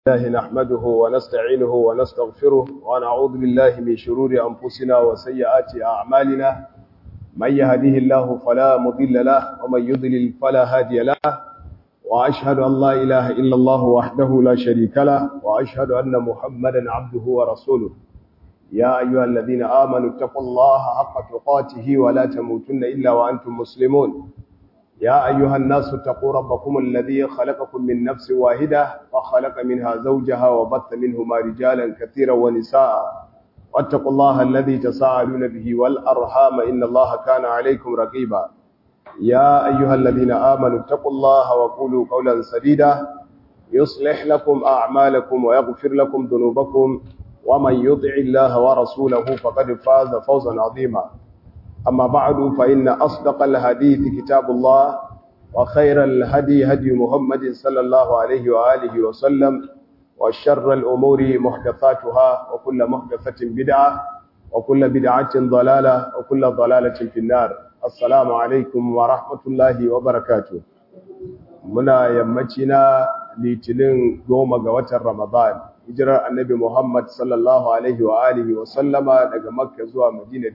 الله نحمده ونستعينه ونستغفره ونعوذ بالله من شرور أنفسنا وسيئات أعمالنا من يهده الله فلا مضل له ومن يضلل فلا هادي له وأشهد أن لا إله إلا الله وحده لا شريك له وأشهد أن محمدا عبده ورسوله يا أيها الذين آمنوا اتقوا الله حق تقاته ولا تموتن إلا وأنتم مسلمون يا أيها الناس اتقوا ربكم الذي خلقكم من نفس واحدة وخلق منها زوجها وبث منهما رجالا كثيرا ونساء واتقوا الله الذي تساءلون به والأرحام إن الله كان عليكم رقيبا يا أيها الذين آمنوا اتقوا الله وقولوا قولا سديدا يصلح لكم أعمالكم ويغفر لكم ذنوبكم ومن يطع الله ورسوله فقد فاز فوزا عظيما أما بعد فإن أصدق الحديث كتاب الله وخير الهدي هدي محمد صلى الله عليه وآله وسلم وشر الأمور محدثاتها وكل محدثة بدعة وكل بدعة ضلالة وكل ضلالة في النار السلام عليكم ورحمة الله وبركاته منا يمتنا litinin goma ga watan Ramadan hijirar annabi Muhammad sallallahu alaihi wa alihi wa sallama daga Makka zuwa Madina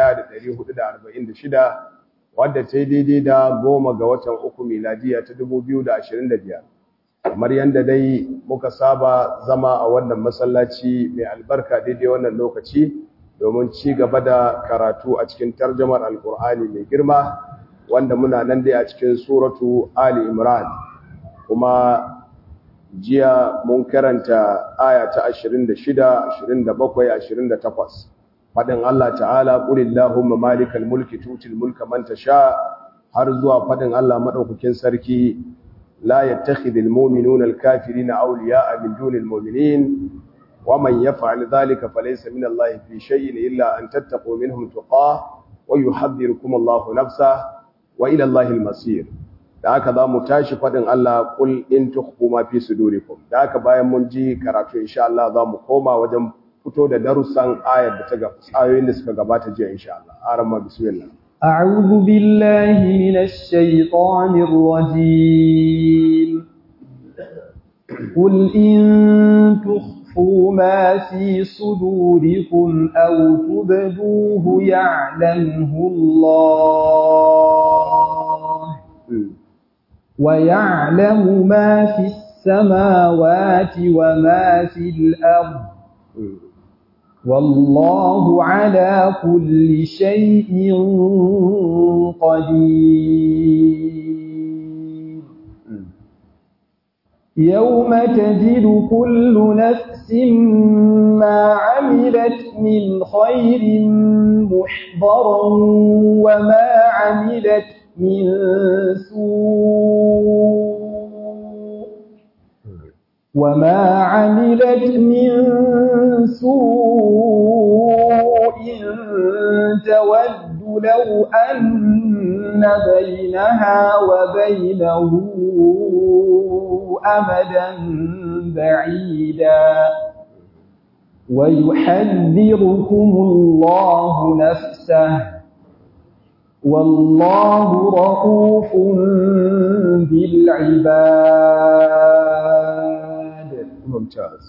1446 wadda ta yi daidai da goma ga watan uku miladiya ta 2025 kamar yadda dai muka saba zama a wannan masallaci mai albarka daidai wannan lokaci domin ci gaba da karatu a cikin tarjamar alkur'ani mai girma wanda muna nan dai a cikin suratu Ali Imran kuma jiya mun karanta aya ta 26, 27, 28 fadin Allah ta'ala qulillahumma malikal mulki tutil mulka man tasha har zuwa fadin Allah madaukakin sarki la yattakhidul mu'minuna al-kafirina awliya'a min dunil mu'minin waman yaf'al dhalika falaysa min Allah fi shay'in illa an tattaqu minhum tuqah wa yuhadhdhirukum Allahu nafsa wa ila Allahil masir da haka za mu tashi faɗin Allah kul in tukhfu ma fi sudurikum da haka bayan mun ji karatu insha Allah za mu koma wajen fito da darussan ayar da ta ga ayoyin da suka gabata jiya insha Allah arama bismillah أعوذ بالله من الشيطان الرجيم قل إن تخفوا ما في صدوركم أو تبدوه يعلمه الله ويعلم ما في السماوات وما في الأرض والله على كل شيء قدير يوم تجد كل نفس ما عملت من خير محضرا وما عملت من سوء وما عملت من سوء تود لو أن بينها وبينه أمدا بعيدا ويحذركم الله نفسه والله رؤوف بالعباد mumtaz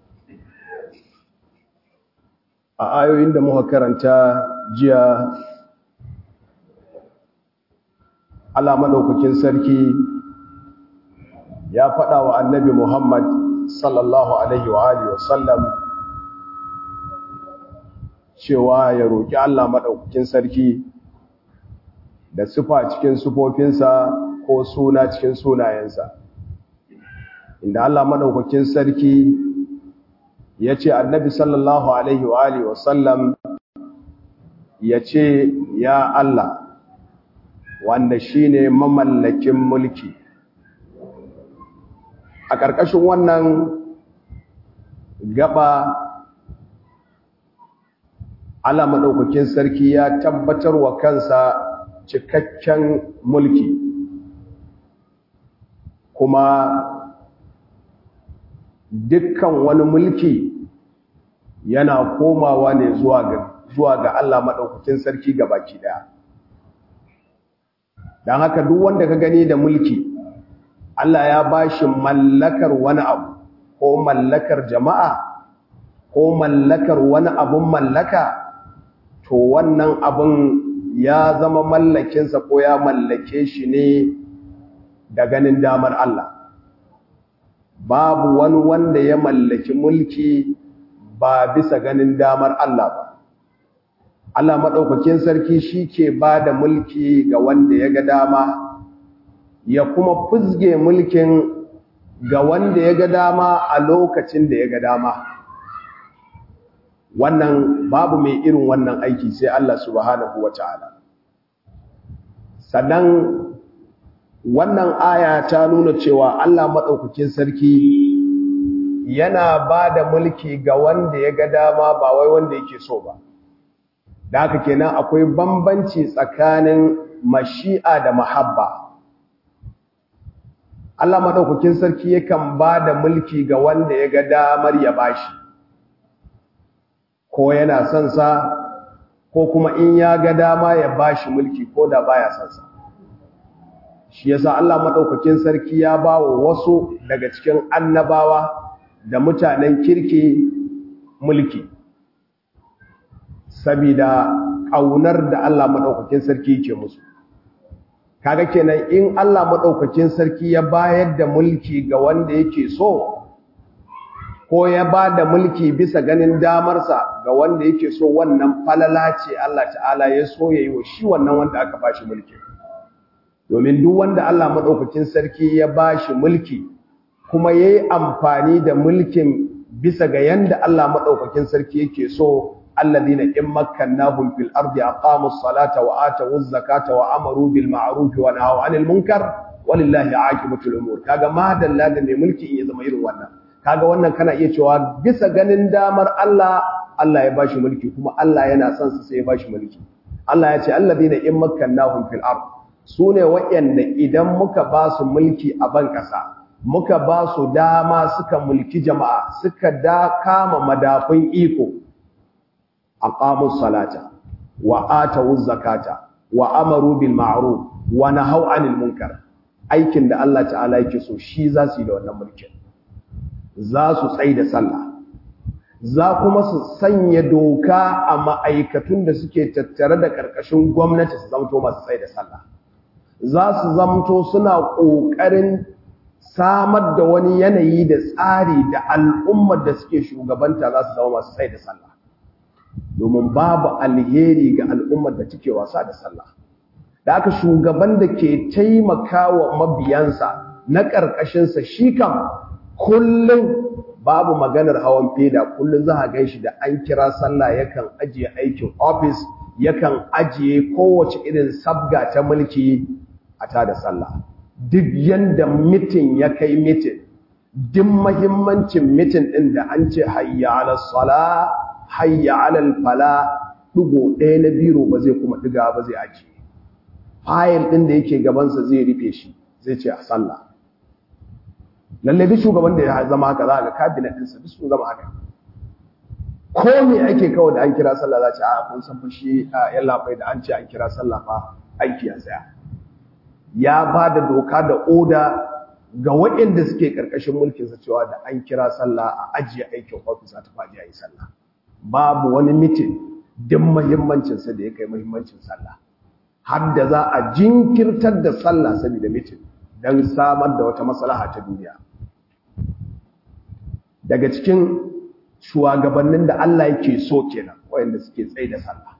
a ayoyin da muka karanta jiya Allah madaukakin sarki ya faɗa wa annabi Muhammad sallallahu alaihi wa alihi wa sallam cewa ya roki Allah madaukakin sarki da sufa cikin sufofinsa ko suna cikin sunayensa inda Allah madaukakin sarki ya ce annabi sallallahu alaihi wa alihi wasallam ya ce ya Allah wanda shine mamallakin mulki a ƙarƙashin wannan gaba Allah madaukakin sarki ya tabbatar wa kansa cikakken mulki kuma dukkan wani mulki yana komawa ne zuwa ga zuwa ga Allah madaukakin sarki gabaki daya dan haka duk wanda ka gani da mulki Allah ya bashi mallakar wani abu ko mallakar jama'a ko mallakar wani abun mallaka to wannan abun ya zama mallakinsa ko ya mallake shi ne da ganin damar Allah babu wani wanda ya mallaki mulki ba bisa ganin damar Allah ba Allah maɗaukakin sarki shi ke ba da mulki ga wanda ya ga dama ya kuma fuzge mulkin ga wanda ya ga dama a lokacin da ya ga dama wannan babu mai irin wannan aiki sai Allah subhanahu wa ta'ala sannan wannan aya ta nuna cewa Allah maɗaukakin sarki yana ba da mulki ga wanda ya ga dama ba wai wanda yake so ba da haka kenan akwai bambanci tsakanin mashi'a da mahabba Allah maɗaukakin sarki yakan ba da mulki ga wanda ya ga damar ya bashi ko yana son sa ko kuma in ya ga dama ya bashi mulki ko da baya son sa shi yasa Allah madaukakin sarki ya bawa wasu daga cikin annabawa da mutanen kirki mulki saboda kaunar da Allah madaukakin sarki yake musu kaga kenan in Allah madaukakin sarki ya bayar da mulki ga wanda yake so ko ya ba da mulki bisa ganin damarsa ga wanda yake so wannan falala ce Allah ta'ala ya so yayi wa shi wannan wanda aka bashi mulki domin duk wanda Allah madaukakin sarki ya bashi mulki kuma yayi amfani da mulkin bisa ga yanda Allah madaukakin sarki yake so alladhina in makkannahum fil ardi aqamus salata wa atawuz zakata wa amaru bil ma'ruf wa nahaw 'anil munkar walillahi 'aqibatul umur kaga madalla da mai mulki in ya zama irin wannan kaga wannan kana iya cewa bisa ganin damar Allah Allah ya bashi mulki kuma Allah yana son sa sai ya bashi mulki Allah ya ce alladhina in makkannahum fil ard sune wayanda idan muka ba su mulki a ban kasa muka ba su dama suka mulki jama'a suka da kama madafun iko aqamus salata wa atawuz zakata wa amaru bil ma'ruf wa nahaw 'anil munkar aikin da Allah ta'ala yake so shi za su yi da wannan mulkin za su tsai da sallah za kuma su sanya doka a ma'aikatun da suke tattare da ƙarƙashin gwamnati su zamto masu tsai da sallah za su zamto suna ƙoƙarin samar da wani yanayi da tsari da al'ummar da suke shugabanta za su zama masu tsai da sallah domin babu alheri ga al'ummar da take wasa da sallah da aka shugaban da ke taimakawa mabiyansa na ƙarƙashinsa shi kam kullum babu maganar hawan feda kullum za a gan shi da an kira sallah yakan ajiye aikin ofis yakan ajiye kowace irin sabga ta mulki a ta da sallah duk yanda mitin ya kai mitin duk mahimmancin mitin ɗin da an ce hayya ala sala hayya ala fala ɗigo ɗaya na biro ba zai kuma ɗiga ba zai ajiye fayil ɗin da yake gabansa zai rufe shi zai ce a sallah lalle duk shugaban da ya zama haka za ga cabinet ɗinsa duk sun zama haka ko me ake kawai da an kira sallah za ce a kun san fashi a yan labai da an ce an kira sallah fa aiki ya tsaya ya ba da doka da oda ga waɗanda suke ƙarƙashin mulkinsa cewa da an kira sallah a ajiye aikin ofis a tafi a yi sallah babu wani mitin duk muhimmancinsa da ya kai muhimmancin sallah har da za a jinkirtar da sallah saboda mitin don samar da wata maslaha ta duniya daga cikin shugabannin da Allah yake so kenan wayanda suke tsaye da sallah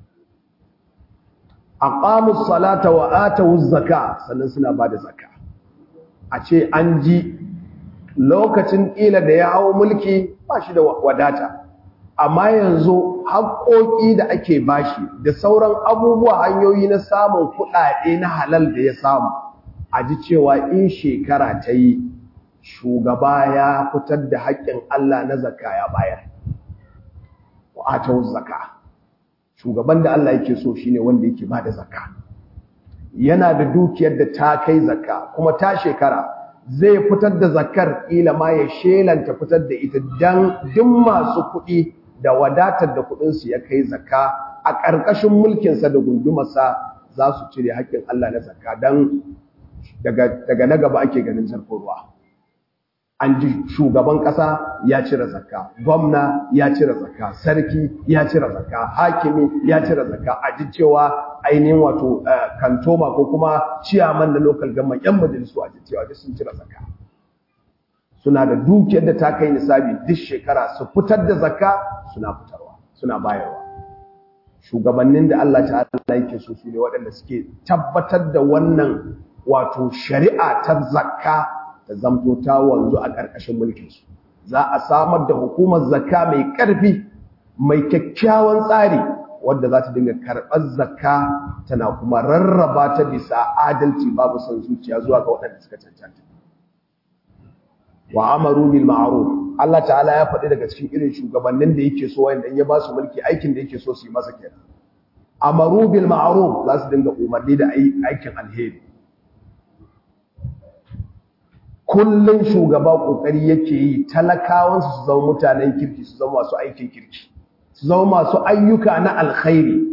aqamus salata wa atawuz zaka sannan suna bada zakka a ce an ji lokacin ila da ya hawo mulki ba shi da wadata amma yanzu haƙoƙi da ake bashi da sauran abubuwa hanyoyi na samun kuɗaɗe na halal da ya samu a ji cewa in shekara ta yi shugaba ya fitar da haƙƙin Allah na zakka ya bayar wa'atau zakka shugaban da Allah yake so shine wanda yake ba da zakka yana da dukiyar da ta kai zakka kuma ta shekara zai fitar da zakkar ila ma ya shelanta fitar da ita dan duk masu kuɗi da wadatar da kuɗinsu ya kai zakka a ƙarƙashin mulkinsa da gundumarsa za su cire haƙƙin Allah na zakka dan daga na gaba ake ganin zarfin ruwa an ji shugaban ƙasa ya cire zakka gwamna ya cire zakka sarki ya cire zakka hakimi ya cire zakka a ji cewa ainihin wato kantoma ko kuma ciyaman na local government yan majalisu a ji cewa duk sun cire zakka suna da dukiyar da ta kai nisabi duk shekara su fitar da zakka suna fitarwa suna bayarwa shugabannin da Allah ta'ala yake so su ne waɗanda suke tabbatar da wannan wato shari'a ta zakka ta zamto ta wanzu a ƙarƙashin mulkinsu za a samar da hukumar zakka mai ƙarfi mai kyakkyawan tsari wadda za ta dinga karɓar zakka tana kuma rarraba ta bisa adalci babu son zuciya zuwa ga waɗanda suka cancanta wa amaru bil ma'ruf Allah ta'ala ya faɗi daga cikin irin shugabannin da yake so wanda in ya ba su mulki aikin da yake so su yi masa kenan amaru bil ma'ruf za su dinga umarni da aikin alheri kullum shugaba kokari yake yi talakawansu su zama mutanen kirki su zama masu aikin kirki su zama masu ayyuka na alkhairi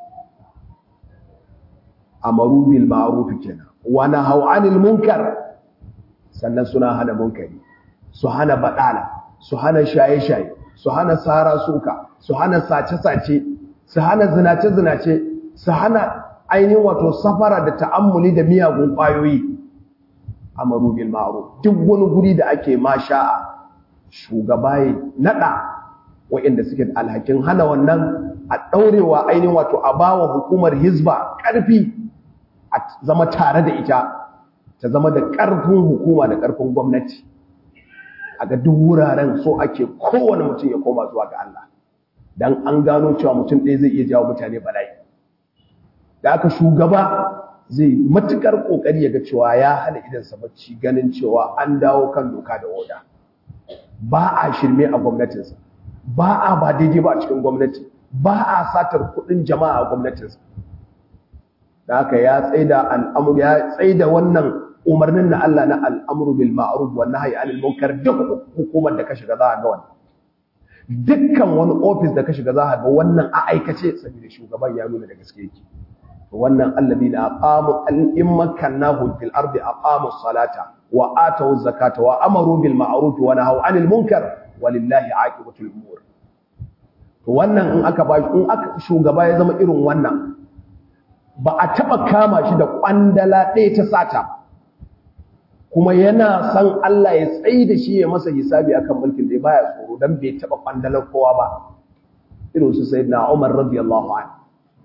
amaru bil ma'ruf kenan wa nahaw anil munkar sannan suna hana munkari su hana badala su hana shaye-shaye su hana sara suka su hana sace-sace su hana zinace-zinace su hana ainihin wato safara da ta'ammuli da miyagun kwayoyi amaru bil ma'ruf duk wani guri da ake masha'a shugaba ya nada waɗanda suke da alhakin hana wannan a daurewa ainihin wato a bawa hukumar hizba karfi a zama tare da ita ta zama da karfin hukuma da karfin gwamnati a ga duk wuraren so ake kowane mutum ya koma zuwa ga Allah dan an gano cewa mutum ɗaya zai iya jawo mutane bala'i da aka shugaba zai matukar kokari ya ga cewa ya hana idansa bacci ganin cewa an dawo kan doka da oda ba a shirme a gwamnatinsa ba a ba daidai ba a cikin gwamnati ba a satar kudin jama'a a gwamnatinsa da haka ya tsaida al'amur ya tsaida wannan umarnin na Allah na al'amru bil ma'ruf wa nahyi anil munkar duk hukumar da ka shiga za ga wannan dukkan wani office da ka shiga za ga wannan a aikace saboda shugaban ya nuna da gaske yake wannan alladina aqamu in makkannahu fil ardi aqamu salata wa atu zakata wa amaru bil ma'ruf wa nahaw anil munkar walillahi aqibatul umur to wannan in aka bashi in aka shugaba ya zama irin wannan ba a taba kama shi da kwandala ɗaya ta sata kuma yana san Allah ya tsayi da shi ya masa hisabi akan mulkin da baya tsoro dan bai taba kwandalar kowa ba irin su sayyidina Umar radiyallahu anhu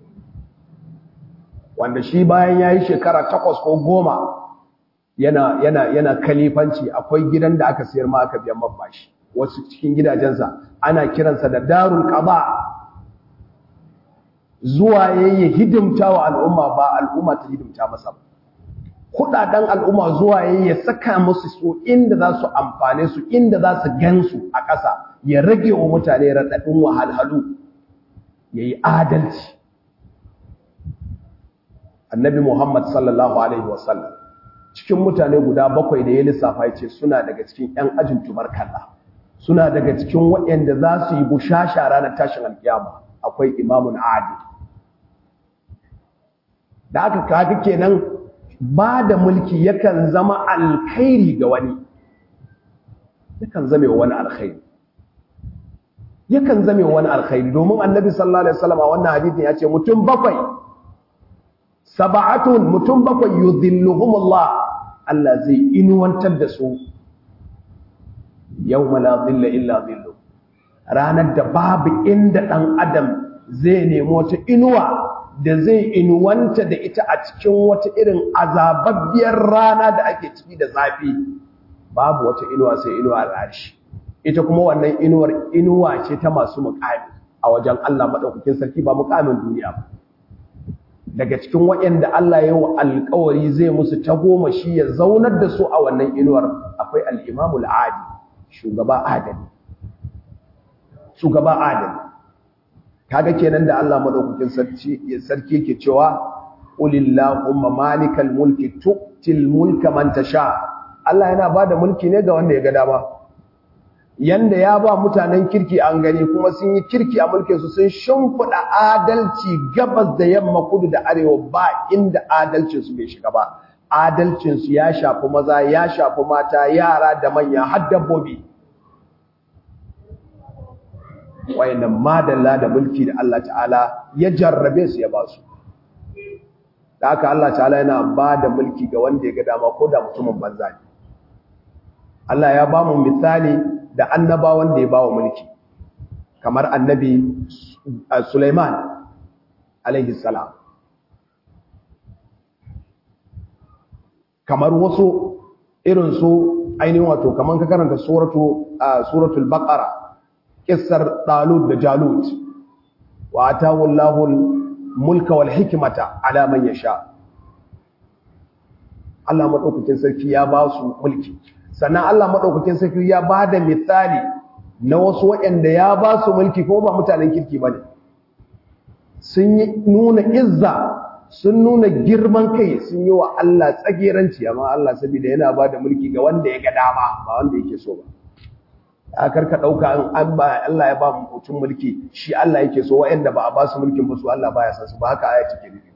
wanda shi bayan ya yi shekara takwas ko goma yana, yana, yana kalifanci akwai gidan da aka siyar ma aka biyan mabashi wasu cikin gidajensa ana kiransa da darul qada zuwa yayi hidimta wa al'umma ba al'umma ta hidimta masa ba kudaden al'umma zuwa yayi ya saka musu su inda za su amfane su inda za su gansu a ƙasa ya rage wa mutane raɗaɗin wahalhalu yayi adalci annabi Muhammad sallallahu Alaihi wasallam cikin mutane guda bakwai da ya lissafa ya ce suna daga cikin ‘yan ajin tubarkalla suna daga cikin waɗanda za su yi bushasha ranar tashin alkiyama akwai imamun adi da aka kaga kenan ba da mulki yakan zama alkhairi ga wani yakan zame wani alkhairi yakan zame wani alkhairi domin annabi sallallahu alaihi wasallam a wannan hadisin ya ce mutum bakwai saba'atun mutum bakwai yudhilluhumullah Allah zai inuwantar da su yawma la dhilla illa dhillu ranar da babu inda dan adam zai nemo wata inuwa da zai inuwanta da ita a cikin wata irin azababbiyar rana da ake ciki da zafi babu wata inuwa sai inuwa rashi ita kuma wannan inuwar inuwa ce ta masu muƙami a wajen Allah madaukakin sarki ba muƙamin duniya ba daga cikin waɗanda Allah ya wa alƙawari zai musu goma shi ya zaunar da su a wannan inuwar akwai al-Imam al-Adi shugaba adali shugaba adali kaga kenan da Allah madaukakin sarki sarki yake cewa qulillahumma malikal mulki tu'til mulka man tasha Allah yana bada mulki ne ga wanda ya ga dama yanda ya ba mutanen kirki an gani kuma sun yi kirki a mulkinsu sun shimfiɗa adalci gabas da yamma kudu da arewa ba inda adalcinsu bai shiga ba adalcinsu ya shafi maza ya shafi mata yara da manya har dabbobi wayannan madalla da mulki da Allah ta'ala ya jarrabe su ya ba su da haka Allah ta'ala yana ba da mulki ga wanda ya ga dama ko da mutumin banza ne Allah ya ba mu misali da annabawan da ya ba wa mulki kamar annabi Sulaiman alaihi salam kamar wasu irin su ainihin wato kamar ka karanta suratu suratul baqara kissar Talut da Jalut wa atahu Allahu mulka wal hikmata ala man yasha Allah madaukakin sarki ya ba su mulki sannan Allah madaukakin sarki ya ba da misali na wasu waɗanda ya ba su mulki ko ba mutanen kirki bane sun yi nuna izza sun nuna girman kai sun yi wa Allah tsageranci amma Allah saboda yana ba da mulki ga wanda ya ga dama ba wanda yake so ba a karka ɗauka an ba Allah ya ba mutum mulki shi Allah yake so wa'anda ba a ba su mulkin ba su Allah ba ya san su ba haka aya cike nufi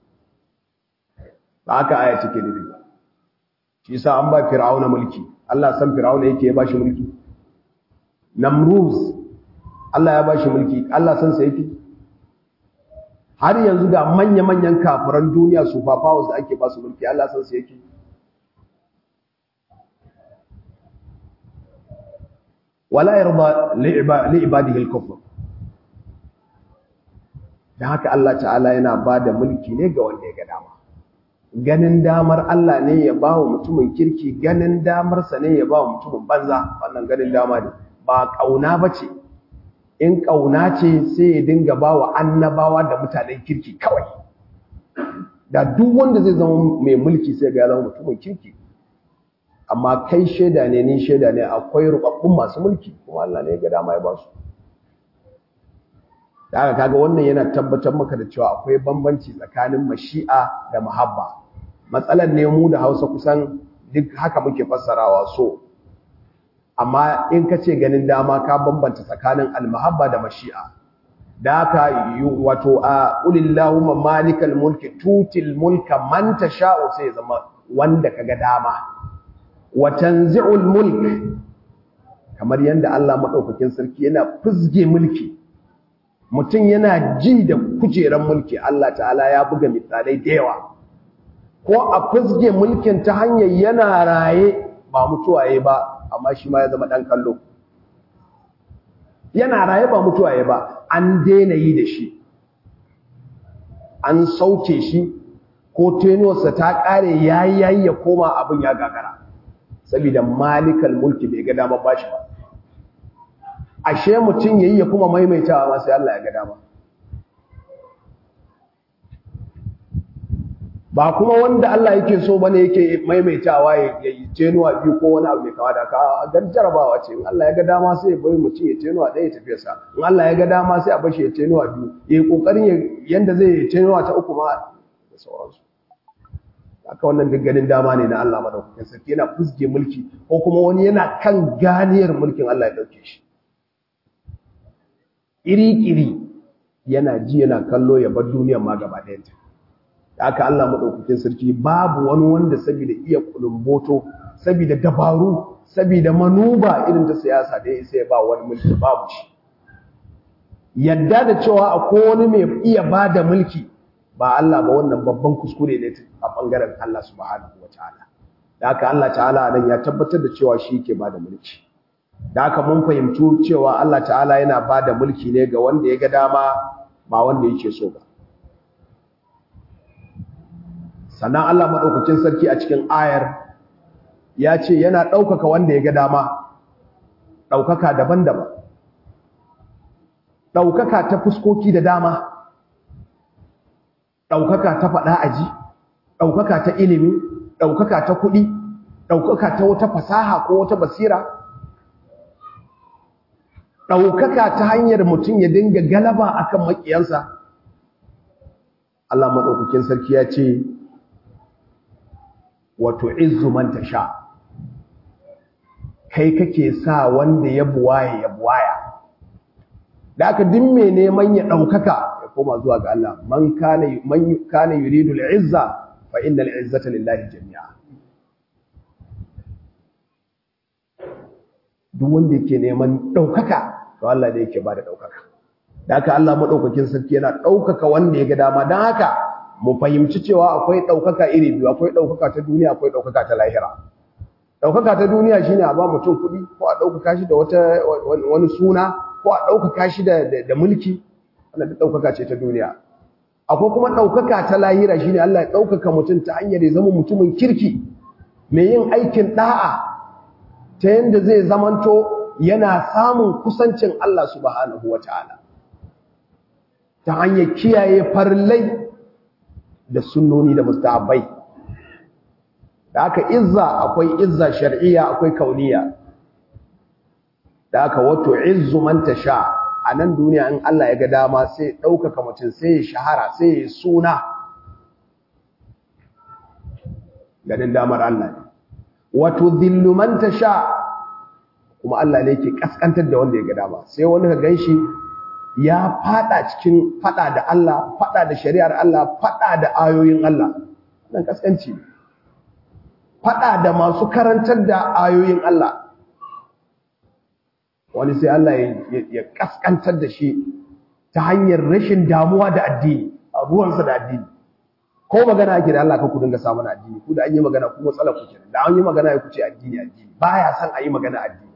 ba haka aya cike nufi ba shi yasa an ba fir'auna mulki Allah san fir'auna yake ya ba shi mulki namruz Allah ya ba shi mulki Allah san sa yake har yanzu ga manya-manyan kafiran duniya su powers da ake ba su mulki Allah san sa yake wala yarda li ibadihi al-kufr dan haka Allah ta'ala yana bada mulki ne ga wanda ya ga dama ganin damar Allah ne ya ba wa mutumin kirki ganin damar sa ne ya ba wa mutumin banza wannan ganin dama ne ba kauna bace in kauna ce sai ya dinga ba wa annabawa da mutanen kirki kawai da duk wanda zai zama mai mulki sai ga ya zama mutumin kirki amma kai shaida ne ni shaida ne akwai rubabbun masu mulki kuma Allah ne ga dama ya ba su da haka kaga wannan yana tabbatar maka da cewa akwai bambanci tsakanin mashi'a da mahabba matsalar ne mu da Hausa kusan duk haka muke fassarawa so amma in ka ce ganin dama ka bambanta tsakanin almahabba da mashi'a da haka wato a ulillahumma malikal mulki tutil mulka man tasha'u sai zama wanda kaga dama wa tanzi'ul mulk kamar yanda Allah madaukakin sarki yana fizge mulki mutum yana ji da kujeran mulki Allah ta'ala ya buga misalai da yawa ko a fizge mulkin ta hanyar yana raye ba mutuwaye ba amma shi ma ya zama dan kallo yana raye ba mutuwaye ba an daina yi da shi an sauke shi ko tenuwarsa ta kare yayi yayi ya koma abin ya gagara saboda malikal mulki bai ga dama bashi ba ashe mutum yayi ya kuma maimaitawa ma sai Allah ya ga dama ba kuma wanda Allah yake so bane yake maimaitawa ya yi tenuwa biyu ko wani abu mai kawa da ka gan jarabawa ce in Allah ya ga dama sai ya bari mutum ya tenuwa ɗaya ya tafi sa in Allah ya ga dama sai a bashi ya tenuwa biyu ya yi kokarin yanda zai yi tenuwa ta uku ma da sauransu haka wannan duk ganin dama ne na Allah madaukakin sarki yana fusge mulki ko kuma wani yana kan ganiyar mulkin Allah ya dauke shi iri-iri yana ji yana kallo ya bar duniyar ma gaba ɗayanta da haka Allah madaukakin sarki babu wani wanda saboda iya kulumboto saboda dabaru saboda manuba irin ta siyasa da ya ya ba wani mulki babu shi yadda da cewa akwai wani mai iya bada mulki ba Allah ba wannan babban kuskure ne a bangaren Allah subhanahu wataala da haka Allah ta'ala nan ya tabbatar da cewa shi yake bada mulki da haka mun fahimci cewa Allah ta'ala yana bada mulki ne ga wanda ya ga dama ba wanda yake so ba sannan Allah madaukakin sarki a cikin ayar ya ce yana ɗaukaka wanda ya ga dama ɗaukaka daban-daban ɗaukaka ta fuskoki da dama ɗaukaka ta faɗa aji ɗaukaka ta ilimi ɗaukaka ta kuɗi ɗaukaka ta wata fasaha ko wata basira ɗaukaka ta hanyar mutum ya dinga galaba akan maƙiyansa Allah maɗaukakin sarki ya ce wato izu man tasha kai kake sa wanda ya buwaye ya buwaya da aka din mai neman ya ɗaukaka ya koma zuwa ga Allah man kana man kana yuridu al-izza fa innal izzata lillahi jami'a duk wanda yake neman daukaka to Allah ne yake bada daukaka da haka Allah madaukakin sarki yana daukaka wanda ya ga dama dan haka mu fahimci cewa akwai daukaka iri biyu akwai daukaka ta duniya akwai daukaka ta lahira daukaka ta duniya shine a ba mutum kuɗi ko a daukaka shi da wata wani suna ko a daukaka shi da da mulki wannan da daukaka ce ta duniya akwai kuma daukaka ta lahira shine Allah ya daukaka mutum ta hanyar ya zama mutumin kirki mai yin aikin da'a ta yanda zai zamanto yana samun kusancin Allah subhanahu wataala ta hanyar kiyaye farillai da sunnoni da mustahabbai da aka izza akwai izza shar'iyya akwai kauniya da aka wato izzu man tasha a nan duniya in Allah ya ga dama sai ɗaukaka mutum sai ya shahara sai ya suna ganin damar Allah ne wato dhillu man tasha kuma Allah ne yake kaskantar da wanda ya ga dama sai wani ka ganshi ya fada cikin fada da Allah fada da shari'ar Allah fada da ayoyin Allah nan kaskanci ne fada da masu karantar da ayoyin Allah wani sai Allah ya kaskantar da shi ta hanyar rashin damuwa da addini a ruwansa da addini ko magana ake da Allah ka ku dinga samun addini ku da an yi magana ku matsala ku kenan da an yi magana ya ku ce addini addini baya son a yi magana addini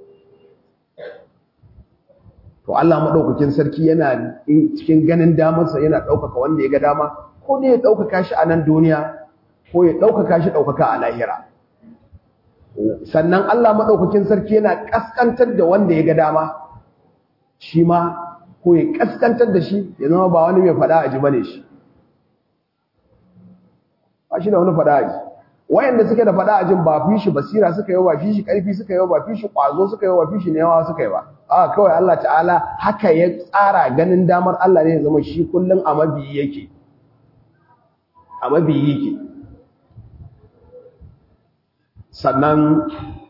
to Allah madaukakin sarki yana cikin ganin damarsa yana ɗaukaka wanda ya ga dama ko ne ya ɗaukaka shi a nan duniya ko ya ɗaukaka shi ɗaukaka a lahira sannan Allah maɗaukakin sarki yana ƙasƙantar da wanda ya ga dama shi ma ko ya ƙasƙantar da shi ya zama ba wani mai faɗa a ji bane shi ba shi da wani faɗa a ji wayanda suke da faɗa a jin ba fi shi basira suka yi ba fi shi ƙarfi suka yi ba fi shi ƙwazo suka yi ba fi shi newa suka yi ba a kawai Allah ta'ala haka ya tsara ganin damar Allah ne ya zama shi kullum a mabiyi yake a mabiyi yake sannan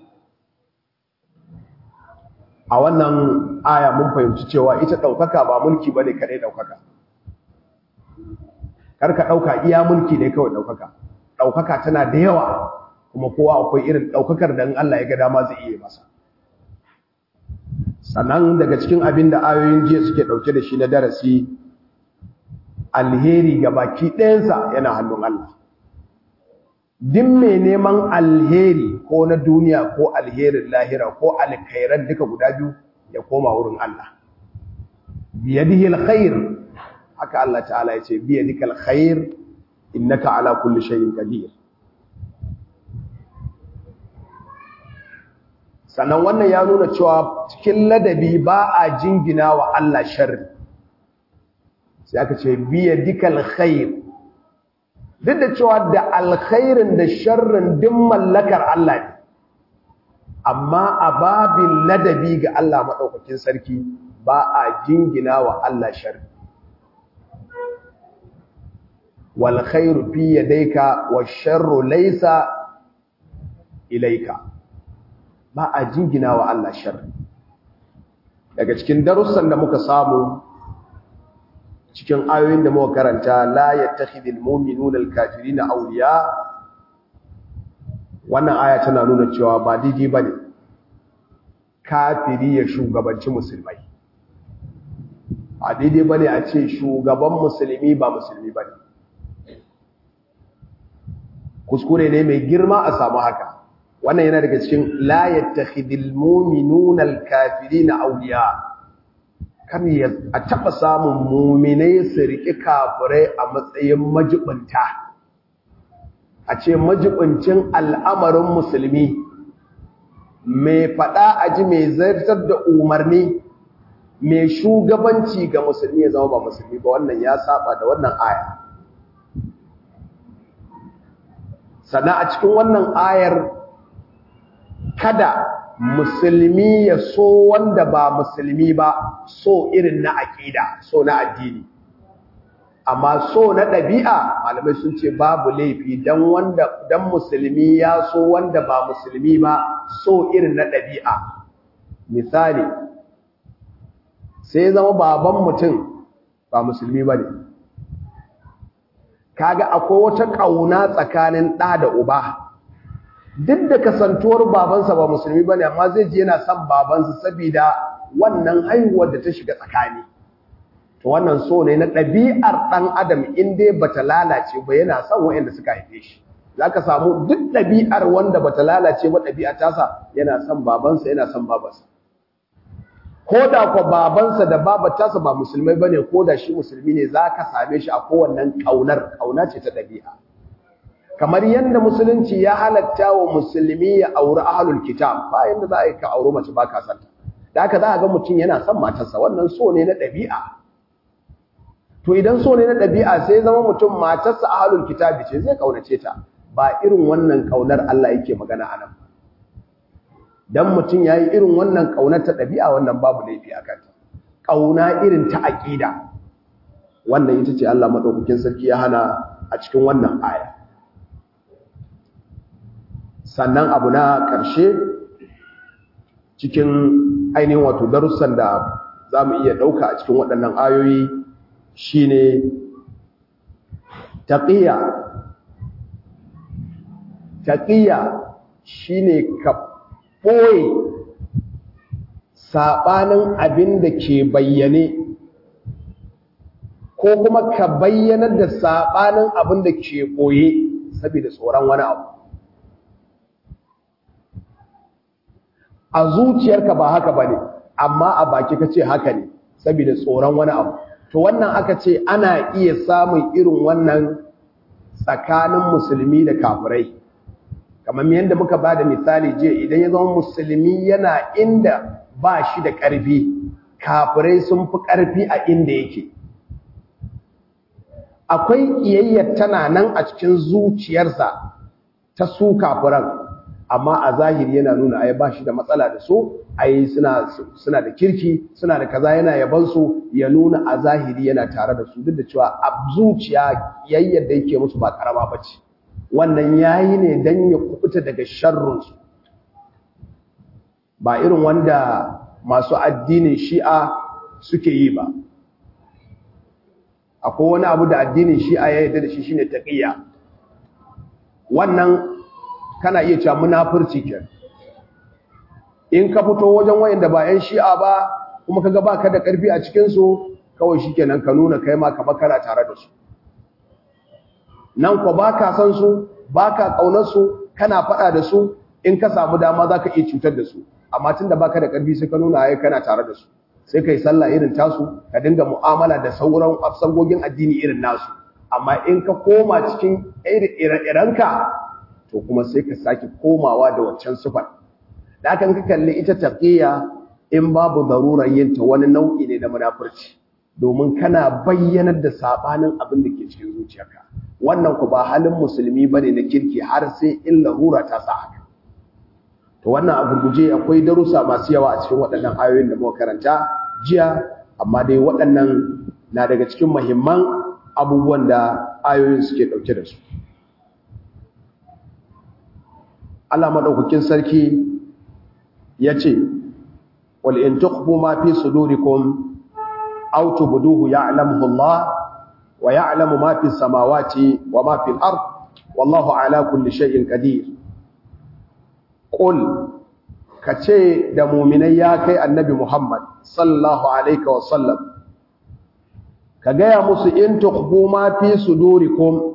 a wannan aya mun fahimci cewa ita ɗaukaka ba mulki ba ne kaɗai ɗaukaka karka ɗauka iya mulki ne kawai ɗaukaka ɗaukaka tana da yawa kuma kowa akwai irin ɗaukakar da Allah ya ga dama zai iya masa sannan daga cikin abin da ayoyin jiya suke ɗauke da shi na darasi alheri ga baki ɗayansa yana hannun Allah duk mai neman alheri ko na duniya ko alherin lahira ko alkhairan duka guda biyu ya koma wurin Allah biyadihi alkhair haka Allah ta'ala ya ce biyadika alkhair innaka ala kulli shay'in qadir sannan wannan ya nuna cewa cikin ladabi ba a jingina wa Allah sharri sai aka ce biyadika alkhair duk da cewa da alkhairin da sharrin duk mallakar Allah ne amma a babin ladabi ga Allah maɗaukakin sarki ba a jingina wa Allah sharri wal khairu fi yadayka wash sharru laysa ilayka ba a jingina wa Allah sharri daga cikin darussan da muka samu cikin ayoyin da muka karanta la yattakhidul mu'minuna al-kafirina awliya wannan aya tana nuna cewa ba daidai bane kafiri ya shugabanci musulmai ba daidai bane a ce shugaban musulmi ba musulmi bane kuskure ne mai girma a samu haka wannan yana daga cikin la yattakhidul mu'minuna al-kafirina awliya kan ya a taɓa samun muminai su riƙi kafirai a matsayin majibinta a ce majibincin al'amarin musulmi mai faɗa a ji mai zartar da umarni mai shugabanci ga musulmi ya zama ba musulmi ba wannan ya saba da wannan aya sannan a cikin wannan ayar kada musulmi ya so wanda ba musulmi ba so irin na aƙida so na addini amma so na ɗabi'a malamai sun ce babu laifi dan wanda dan musulmi ya so wanda ba musulmi ba so irin na ɗabi'a misali sai zama baban mutum ba musulmi ba ne kaga akwai wata kauna tsakanin ɗa da uba duk da kasantuwar babansa ba musulmi bane amma zai je yana son babansa saboda wannan haihuwar da ta shiga tsakani to wannan so ne na ɗabi'ar ɗan adam in dai bata lalace ba yana son waɗanda suka haife shi zaka samu duk ɗabi'ar wanda bata lalace ba ɗabi'a tasa yana son babansa yana son babansa ko da ko babansa da babar tasa ba musulmai bane ko da shi musulmi ne zaka same shi a kowannen kaunar kauna ce ta ɗabi'a kamar yadda musulunci ya halatta wa musulmi ya auri ahlul kitab ba yanda za a yi ka auri mace ba ka santa da haka za a ga mutum yana son matarsa wannan so ne na ɗabi'a to idan so ne na ɗabi'a sai zama mutum matarsa ahlul kitab ce zai kaunace ta ba irin wannan kaunar Allah yake magana a nan dan mutum yayi irin wannan kaunar ta ɗabi'a wannan babu laifi a kanta kauna irin ta aqida wannan ita ce Allah madaukakin sarki ya hana a cikin wannan aya sannan abu na ƙarshe cikin ainihin wato darussan da za mu iya ɗauka a cikin waɗannan ayoyi shine taƙiyya taƙiyya shine ka ɓoye saɓanin abin da ke bayyane ko kuma ka bayyanar da saɓanin abin da ke ɓoye saboda tsoron wani abu a zuciyarka ba haka bane amma a baki kace haka ne saboda tsoron wani abu to wannan aka ce ana iya samun irin wannan tsakanin musulmi da kafirai kamar yadda muka bada misali je idan ya zama musulmi yana inda ba shi da ƙarfi kafirai sun fi ƙarfi a inda yake akwai ƙiyayyar tana nan a cikin zuciyarsa ta su kafiran amma a zahiri yana nuna ai ba shi da matsala da su ai suna suna da kirki suna da kaza yana yaban su ya nuna a zahiri yana tare da su duk da cewa a zuciya yayyar da yake musu ba karama bace wannan yayi ne dan ya kubuta daga sharrun su ba irin wanda masu addinin Shi'a suke yi ba akwai wani abu da addinin Shi'a ya yarda da shi shine taqiyya wannan kana iya cewa munafurci ke in ka fito wajen wayanda ba yan shi'a ba kuma kaga baka da karfi a cikin su kawai shikenan ka nuna kai ma ka bakara tare da su nan ko baka san su baka kaunar su kana fada da su in ka samu dama zaka iya cutar da su amma tunda baka da karfi sai ka nuna ai kana tare da su sai kai sallah irin tasu ka dinga mu'amala da sauran afsangogin addini irin nasu amma in ka koma cikin ire-irenka to kuma sai ka sake komawa da waccan sufar da kan ka kalli ita taqiya in babu darurar yin ta wani nau'i ne na munafurci domin kana bayyanar da sabanin abin da ke cikin zuciyarka wannan ku ba halin musulmi bane na kirki har sai in larura ta sa haka to wannan a gurguje akwai darussa masu yawa a cikin waɗannan ayoyin da muka karanta jiya amma dai waɗannan na daga cikin muhimman abubuwan da ayoyin suke ɗauke da su Allah madaukakin sarki yace wal in tukhfu ma fi sudurikum aw tubduhu ya'lamuhu Allah wa ya'lamu ma fi samawati wa ma fi al-ard wallahu ala kulli shay'in qadir qul kace da mu'minai ya kai annabi Muhammad sallallahu alaihi wa sallam ka gaya musu in tukhfu ma fi sudurikum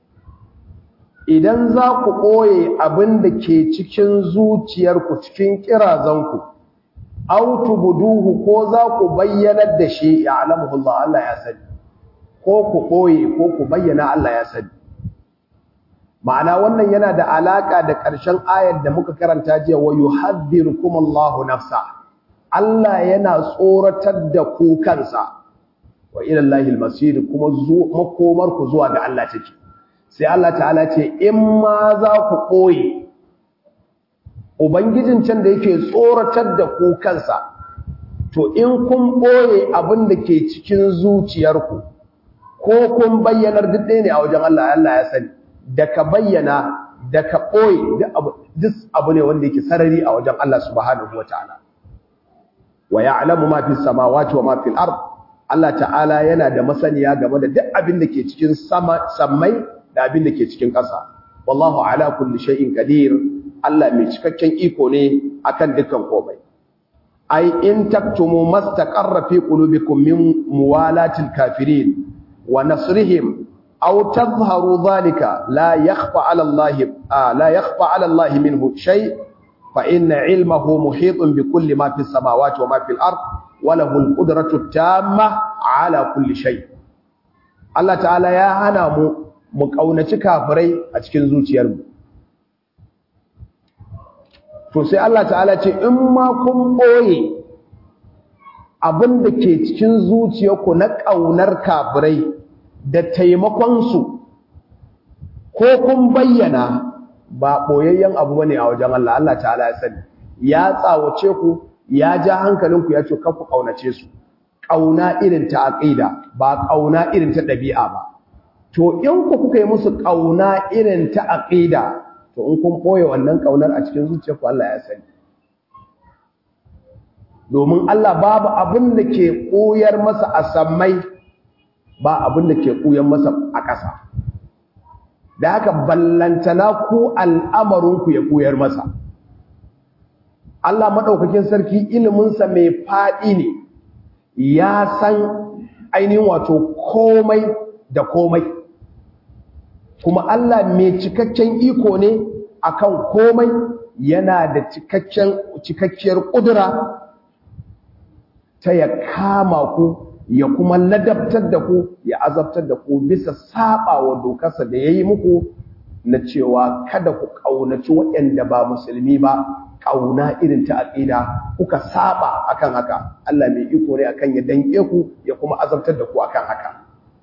idan za ku ɓoye abin da ke cikin zuciyarku cikin ƙirazanku, autu buduhu ko za ku bayyanar da shi ya alamuhullah Allah ya sani, ko ku ɓoye ko ku bayyana Allah ya sani. Ma'ana wannan yana da alaƙa da ƙarshen ayar da muka karanta jiya wa yuhaddirukum Allahu nafsa. Allah yana tsoratar da ku kansa wa ila Allahil masir kuma makomar ku zuwa ga Allah take. sai Allah ta'ala ce in ma za ku ɓoye ubangijin can da yake tsoratar da ku kansa to in kun ɓoye abin da ke cikin zuciyarku ko kun bayyanar duk ɗaya ne a wajen Allah Allah ya sani da ka bayyana da ka ɓoye duk abu ne wanda yake sarari a wajen Allah subhanahu wa ta'ala wa ya'lamu ma fi samawati wa ma fil ard Allah ta'ala yana da masaniya game da duk abin da ke cikin sama sammai da abin da ke cikin ƙasa wallahu ala kulli shay'in qadir Allah mai cikakken iko ne akan dukkan komai ai in taktumu mastaqarra fi qulubikum min muwalatil kafirin wa nasrihim aw tadhharu dhalika la yakhfa ala Allah la yakhfa ala Allah minhu shay fa inna ilmahu muhitun bi kulli ma fis samawati wa ma fil ard wa lahu al qudratu tamma ala kulli shay Allah ta'ala ya hana mu mu kaunaci kafirai a cikin zuciyarmu to sai Allah ta'ala ce in ma kun boye abin da ke cikin zuciyarku na ƙaunar kafirai da taimakonsu ko kun bayyana ba ɓoyayyen abu bane a wajen Allah Allah ta'ala ya sani ya tsawace ku ya ja hankalinku ya ce ku ƙaunace su ƙauna irin ta aƙida ba ƙauna irin ta ɗabi'a ba to in ku kuka yi musu ƙauna irin ta aƙida to in kun ɓoye wannan ƙaunar a cikin zuciyarku Allah ya sani domin Allah babu abin da ke ɓoyar masa a sammai ba abin da ke ɓoyar masa a ƙasa da haka ballantana ku al'amarinku ya ɓoyar masa Allah maɗaukakin sarki iliminsa mai faɗi ne ya san ainihin wato komai da komai kuma Allah mai cikakken iko ne akan komai yana da cikakken cikakkiyar kudura ta ya kama ku ya kuma ladabtar da ku ya azabtar da ku bisa saba wa dokarsa da yayi muku na cewa kada ku kaunaci waɗanda ba musulmi ba kauna irin ta aqida kuka saba akan haka Allah mai iko ne akan ya danke ku ya kuma azabtar da ku akan haka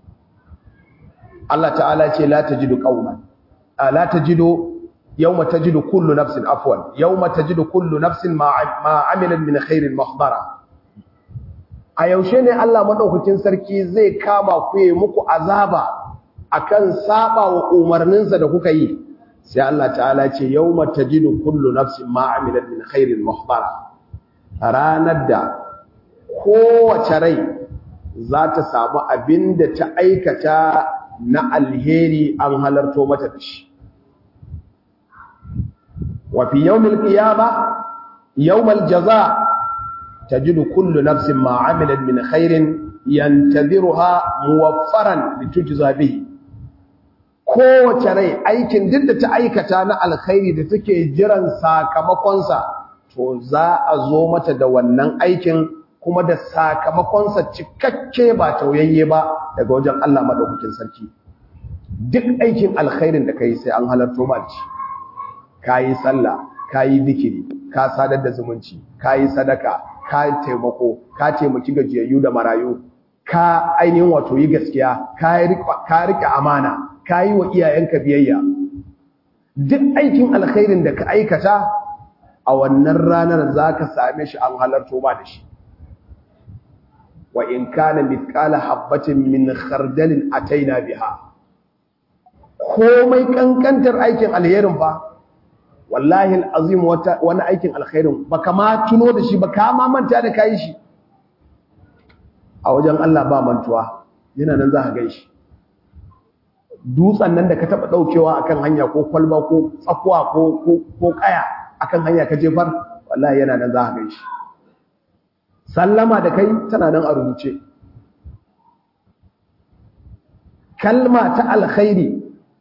Allah ta'ala ce la tajidu qauman la tajidu yawma tajidu kullu nafsin afwan yawma tajidu kullu nafsin ma amilat min khairin mahdara a yaushe ne Allah madaukakin sarki zai kama ku yi muku azaba akan saba wa umarninsa da kuka yi sai Allah ta'ala ce yawma tajidu kullu nafsin ma amilat min khairin mahdara ranar da kowace rai za ta samu abinda ta aikata na alheri an halarto mata da shi wa fi yawmil qiyama yawmal jazaa tajidu kullu nafsin ma amilat min khairin yantadhiruha muwaffaran litujza bihi kowace rai aikin duk da ta aikata na alkhairi da take jiran sakamakonsa to za a zo mata da wannan aikin kuma da sakamakonsa cikakke ba tauyayye ba daga wajen Allah madaukakin sarki duk aikin alkhairin da kai sai an halarto ma shi kayi sallah kayi zikiri ka sadar da zumunci kayi sadaka ka taimako ka taimaki gajiyayyu da marayu ka ainihin wato yi gaskiya ka rike amana ka yi wa iyayenka biyayya duk aikin alkhairin da ka aikata a wannan ranar za ka same shi an halarto ba da shi wa in kana mithqala habbatin min khardalin ataina biha komai kankantar aikin alherin ba wallahi alazim wata wani aikin alkhairin baka ma tuno da shi baka ma manta da kai shi a wajen Allah ba mantuwa yana nan za ka gan shi dutsen nan da ka taba daukewa akan hanya ko kwalba ko tsakuwa ko ko kaya akan hanya ka jefar wallahi yana nan za ka gan shi sallama da kai tana nan a rubuce kalma ta alkhairi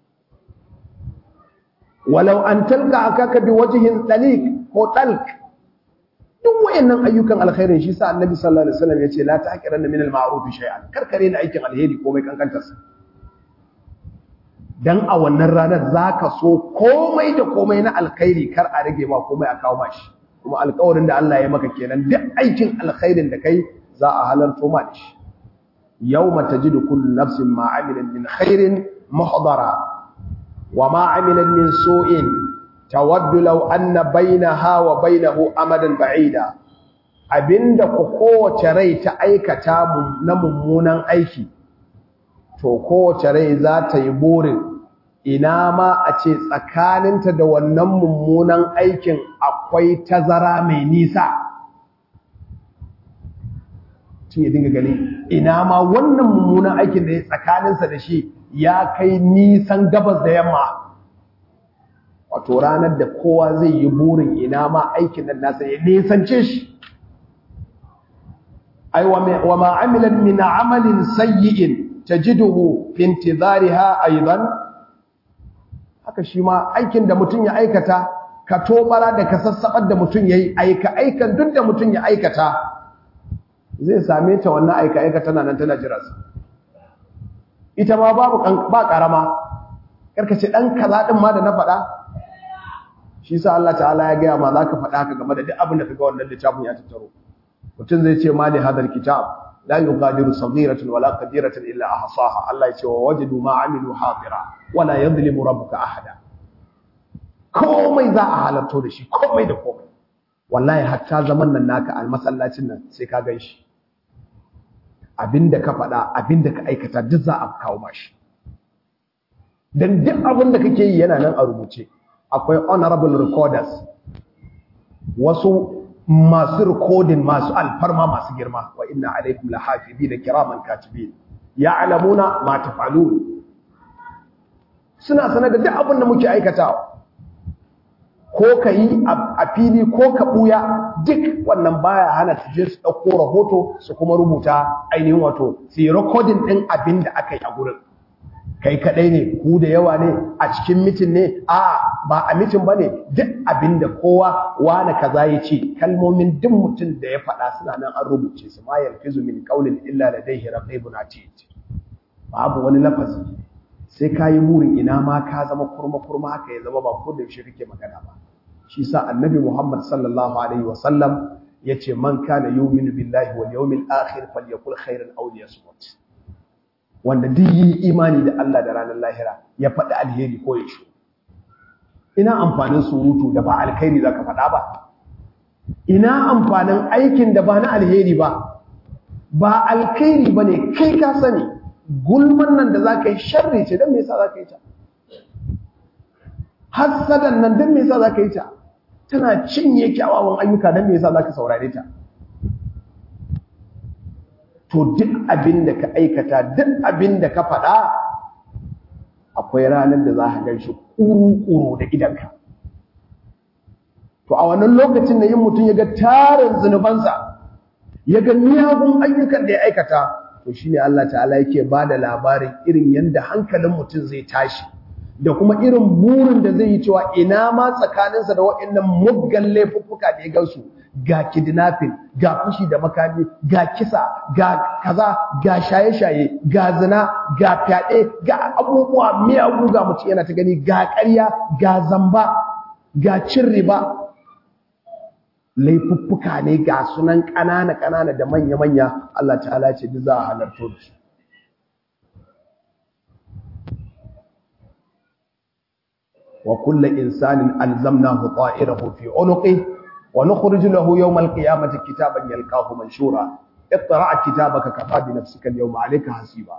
walau an talka akaka bi wajhin dalik ko talq duk wayannan ayyukan alkhairin shi sa annabi sallallahu alaihi wasallam yace la ta'qiranna min al-ma'ruf shay'an karkare na aikin alheri komai kankantar sa dan a wannan ranar zaka so komai da komai na alkhairi kar a rage ma komai a kawo mashi kuma alƙawarin da Allah ya maka kenan duk aikin alkhairin da kai za a halarto ma da shi yawma tajidu kullu nafsin ma 'amilat min khairin muhdara wa ma 'amilat min su'in tawaddu law anna bainaha wa bainahu amadan ba'ida abinda ku kowace rai ta aikata na mummunan aiki to kowace rai za ta yi burin ina ma a ce tsakaninta da wannan mummunan aikin akwai tazara mai nisa mutum ya dinga gani ina ma wannan mummunan aikin da ya tsakaninsa da shi ya kai nisan gabas da yamma wato ranar da kowa zai yi burin ina ma aikin nan nasa ya nisance shi ai wa ma amilan min amalin sayyi'in tajiduhu fi intizariha aidan haka shi ma aikin da mutum ya aikata ka tobara da ka sassabar da mutum yayi aika aikan duk da mutum ya aikata zai same ta wannan aika aika tana nan tana jira su ita ma babu ba karama karkace dan kaza din ma da na faɗa shi sa Allah ta'ala ya ga ma zaka faɗa haka game da duk abin da kaga wannan littafin ya tattaro mutum zai ce mali hadal kitab la yughadiru saghiratan wala kabiratan illa ahsaha Allah ya ce wa wajadu ma amilu hadira wala yadhlimu rabbuka ahada komai za a halarto da shi komai da komai wallahi hatta zaman nan naka a masallacin nan sai ka gan shi abinda ka faɗa abinda ka aikata duk za a kawo mashi dan duk abin da kake yi yana nan a rubuce akwai honorable recorders wasu masu recording masu alfarma masu girma wa inna alaikum lahafizina kiraman katibin ya'lamuna ma taf'alun suna sanar da duk abin da muke aikatawa ko ka yi a fili ko ka ɓuya duk wannan baya hana su je su ɗauko rahoto su kuma rubuta ainihin wato su yi rikodin ɗin abin da aka yi a gurin kai kaɗai ne ku da yawa ne a cikin mitin ne a ba a mitin ba ne duk abin da kowa wane kaza ya ce kalmomin duk mutum da ya faɗa suna nan an rubuce su ma yalfizu min qawlin illa ladayhi raqibun atid babu wani lafazi sai ka yi burin ina ma ka zama kurma-kurma haka ya zama ba ko da yaushe kake magana ba shi sa annabi Muhammad sallallahu alaihi wasallam yace man kana yu'minu billahi wal yawmil akhir falyakul khairan aw liyasmut wanda duk yi imani da Allah da ranar lahira ya faɗi alheri ko ya shi ina amfanin surutu da ba alkhairi zaka faɗa ba ina amfanin aikin da ba na alheri ba ba alkhairi bane kai ka sani gulman nan da za ka yi sharri ce don me yasa za ka yi ta hassadan nan don me yasa za ka yi ta tana cinye kyawawan ayyuka don me yasa za ka saurare ta to duk abin da ka aikata duk abin da ka faɗa akwai ranar da za ka gan shi ƙuru-ƙuru da idanka to a wannan lokacin da yin mutum ya ga tarin zunubansa ya ga miyagun ayyukan da ya aikata to shine Allah ta'ala yake ba da labarin irin yadda hankalin mutum zai tashi da kuma irin burin da zai yi cewa ina ma tsakaninsa da waɗannan muggan laifuffuka da ya gansu ga kidnapping ga fushi da makami ga kisa ga kaza ga shaye-shaye ga zina ga fyaɗe ga abubuwa miyagu ga mutum yana ta gani ga ƙarya ga zamba ga cin riba laifuffuka ne ga sunan ƙanana-ƙanana da manya-manya Allah ta'ala ce duk za a halarto da su wa kullu insanin alzamnahu ta'irahu fi unuqi wa nukhriju lahu yawm al-qiyamati kitaban yalqahu manshura iqra' kitabaka kafa bi nafsika al-yawma 'alayka hasiba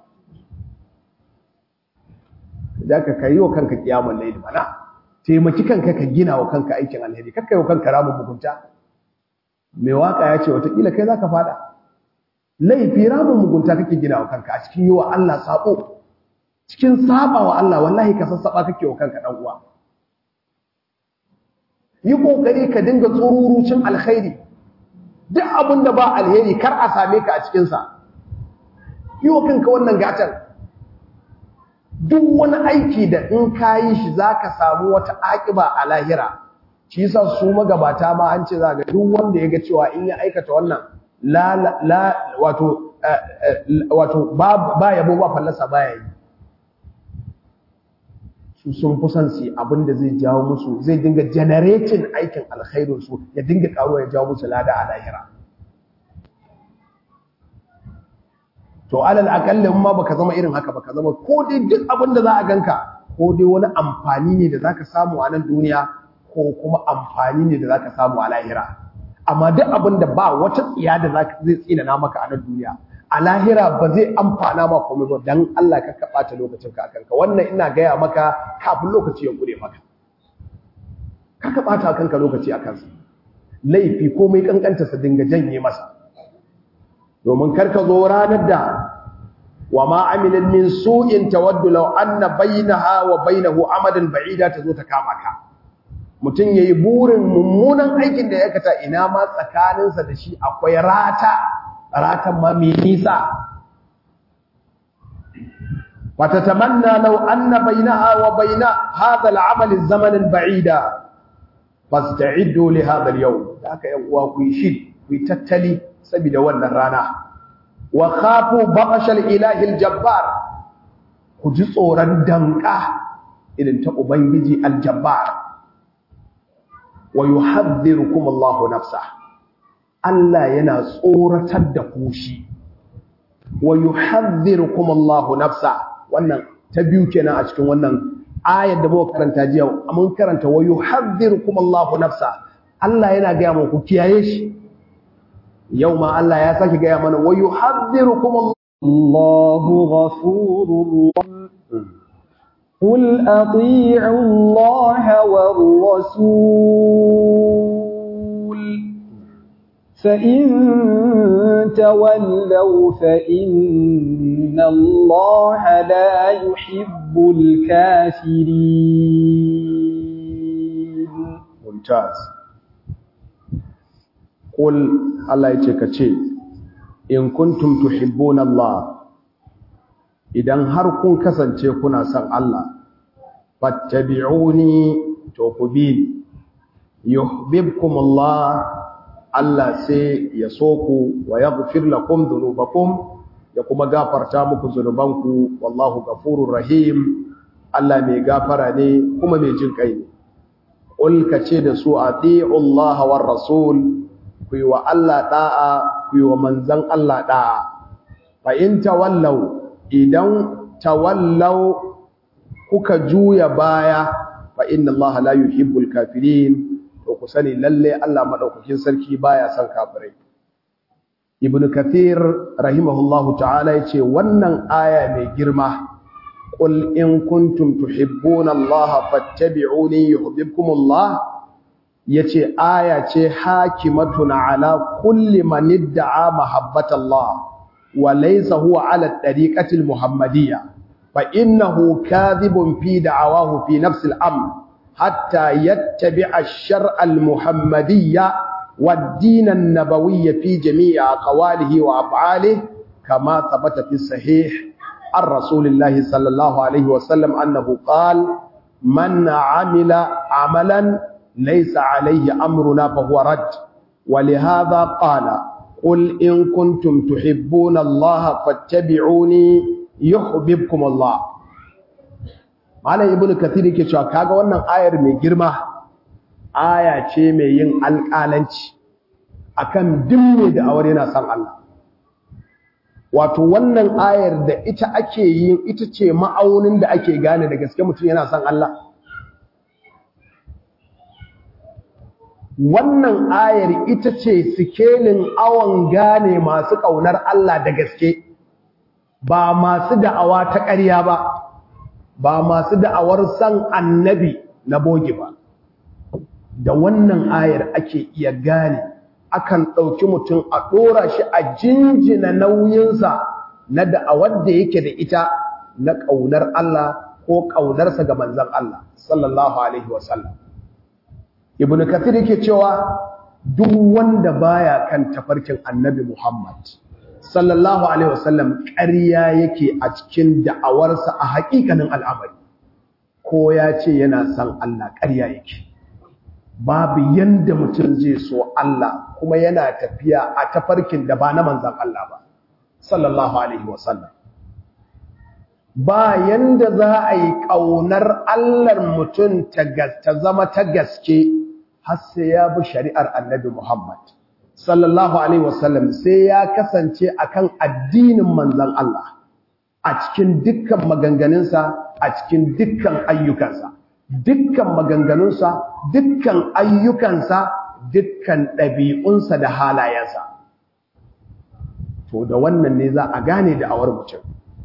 ka kai wa kanka kiyamul layl bana taimaki kanka ka gina wa kanka aikin alheri kakkai wa kanka ramin mugunta mai waka ya ce watakila kai za ka fada laifi ramin mugunta kake gina wa kanka a cikin yi wa Allah sabo cikin saba wa Allah wallahi ka sassaba kake wa kanka dan uwa yi kokari ka dinga tsururucin alkhairi duk abin da ba alheri kar a same ka a cikin sa yi wa kanka wannan gatan duk wani aiki da in ka yi shi zaka samu wata akiba a lahira shi yasa su magabata ma an ce za ga duk wanda ya ga cewa in ya aikata wannan la la wato wato ba yabo ba fallasa baya yi su sun fi son su abin da zai jawo musu zai dinga generating aikin alkhairin su ya dinga karuwa ya jawo musu lada a lahira to alal akallin ma baka zama irin haka baka zama ko dai duk abin da za a ganka ko dai wani amfani ne da zaka samu a nan duniya ko kuma amfani ne da zaka samu a lahira amma duk abin da ba wata tsiya da zaka zai tsina maka a nan duniya a lahira ba zai amfana ma komai ba dan Allah ka kaba ta lokacin ka kanka wannan ina gaya maka kafin lokaci ya gure maka ka kaba ta kanka lokaci a kansa laifi komai kankanta sa dinga janye masa domin karka zo ranar da wa ma amilin min su'in tawaddu law anna bainaha wa bainahu amadan ba'ida tazo ta kama ka mutun yayi burin mummunan aikin da ya kata ina ma tsakaninsa da shi akwai rata ratan ma mai nisa وتتمنى لو أن بينها وبين هذا العمل الزمن بعيدا فاستعدوا لهذا اليوم ذاك يوم شد ويتتلي سبيل wannan rana وخافوا بطش الاله الجبار kuji tsoron danka irin ta ubangiji aljabbar wa yuhadhdhirukum Allahu nafsa Allah yana tsoratar da ku shi wa yuhadhdhirukum Allahu nafsa wannan ta biyu kenan a cikin wannan ayar da muka karanta jiya mun karanta wa yuhadhdhirukum Allahu nafsa Allah yana ga mu ku kiyaye shi yau ma Allah ya saki ga mana wa yuhadhdhirukum Allahu ghafurur قل أطيعوا الله والرسول فإن تولوا فإن الله لا يحب الكافرين ممتاز قل الله يتكتشي إن كنتم تحبون الله idan har kun kasance kuna son Allah fattabi'uni to ku bi yuhibbukumullah Allah sai ya so ku wa yaghfir lakum dhunubakum ya kuma gafarta muku zunubanku wallahu ghafurur rahim Allah mai gafara ne kuma mai jin kai ne qul kace da su ati'u Allah war rasul ku yi wa Allah da'a ku yi wa manzon Allah da'a fa in tawallaw idan tawallaw kuka juya baya fa inna Allah la yuhibbul kafirin to ku sani lalle Allah madaukakin sarki baya son kafirai ibn kathir rahimahullahu ta'ala yace wannan aya mai girma qul in kuntum tuhibbuna Allah fattabi'uni yuhibbukum Allah yace aya ce hakimatun ala kulli man idda'a mahabbata Allah wa laysa huwa ala tariqati al-muhammadiyya fa innahu kadhibun fi da'awahu fi nafsi al-amr حتى يتبع الشرع المحمدي والدين النبوي في جميع أقواله وأفعاله كما ثبت في الصحيح عن رسول الله صلى الله عليه وسلم أنه قال من عمل عملا ليس عليه أمرنا فهو رد ولهذا قال قل إن كنتم تحبون الله فاتبعوني يحببكم الله Malam Ibn Kathir yake cewa kaga wannan ayar mai girma aya ce mai yin alƙalanci akan dimme da aure yana san Allah. Wato wannan ayar da ita ake yin ita ce ma'aunin da ake gane da gaske mutum yana san Allah. Wannan ayar ita ce sikelin awon gane masu ƙaunar Allah da gaske ba masu da'awa ta ƙarya ba. ba masu da'awar san annabi na bogi ba da wannan ayar ake iya gane akan ɗauki mutum a ɗora shi a jinjina nauyinsa na da'awar da yake da ita na ƙaunar Allah ko ƙaunarsa ga manzan Allah sallallahu alaihi wasallam ibn kathir yake cewa duk wanda baya kan tafarkin annabi Muhammad sallallahu alaihi wasallam ƙarya yake a cikin da'awarsa a haƙiƙanin al'amari ko ya ce yana san Allah ƙarya yake babu yanda mutum zai so Allah kuma yana tafiya a tafarkin da ba na manzan Allah ba sallallahu alaihi wasallam ba yanda za a yi ƙaunar Allahn mutum ta zama ta gaske har sai ya bi shari'ar annabi Muhammad sallallahu alaihi wasallam sai ya kasance akan addinin manzon Allah a cikin dukkan maganganunsa a cikin dukkan ayyukansa dukkan maganganunsa dukkan ayyukansa dukkan ɗabi'unsa da halayensa to da wannan ne za a gane da awar mutum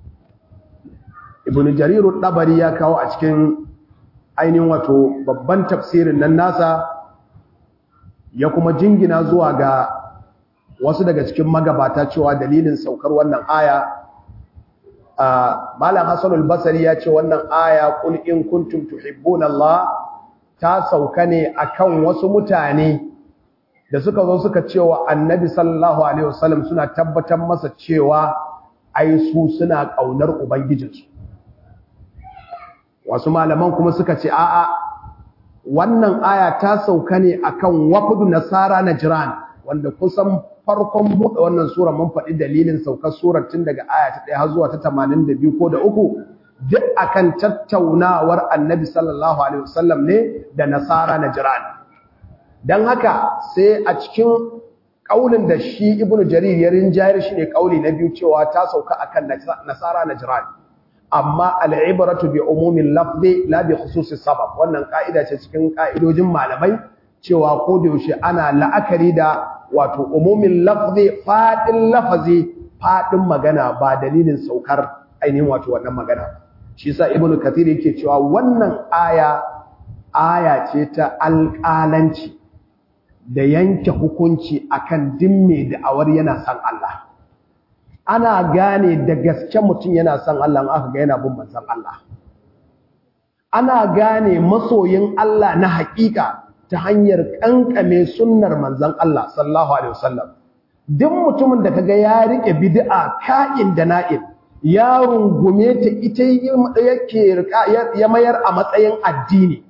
ibn jarir dabari ya kawo a cikin ainihin wato babban tafsirin nan nasa ya kuma jingina zuwa ga wasu daga cikin magabata cewa dalilin saukar wannan aya malam Hassan al-Basri ya ce wannan aya qul in kuntum tuhibbuna Allah ta sauka ne akan wasu mutane da suka zo suka cewa annabi sallallahu alaihi wasallam suna tabbatar masa cewa ai su suna kaunar ubangijinsu wasu malaman kuma suka ce a'a wannan aya ta sauka ne akan wafudu nasara najran wanda kusan farkon buɗe wannan sura mun faɗi dalilin saukar surar tun daga aya ta 1 har zuwa ta 82 ko da uku duk akan tattaunawar annabi sallallahu alaihi wasallam ne da nasara najran dan haka sai a cikin kaulin da shi ibnu jarir ya rinjayar shi ne kauli na biyu cewa ta sauka akan nasara najran amma al'ibratu bi umumin lafzi la bi khususis sabab wannan ka'ida ce cikin ka'idojin malamai cewa ko da yaushe ana la'akari da wato umumin lafzi fadin lafazi fadin magana ba dalilin saukar ainihin wato wannan magana shi yasa ibnu kathir yake cewa wannan aya aya ce ta alƙalanci da yanke hukunci akan dimme da awar yana san Allah ana gane da gaske mutum yana son Allah aka ga yana bin manzon Allah ana gane masoyin Allah na hakika ta hanyar kankame sunnar manzon Allah sallallahu alaihi wasallam duk mutumin da kaga ya rike bid'a ka'in da na'in ya rungume ta ita yake ya mayar a matsayin addini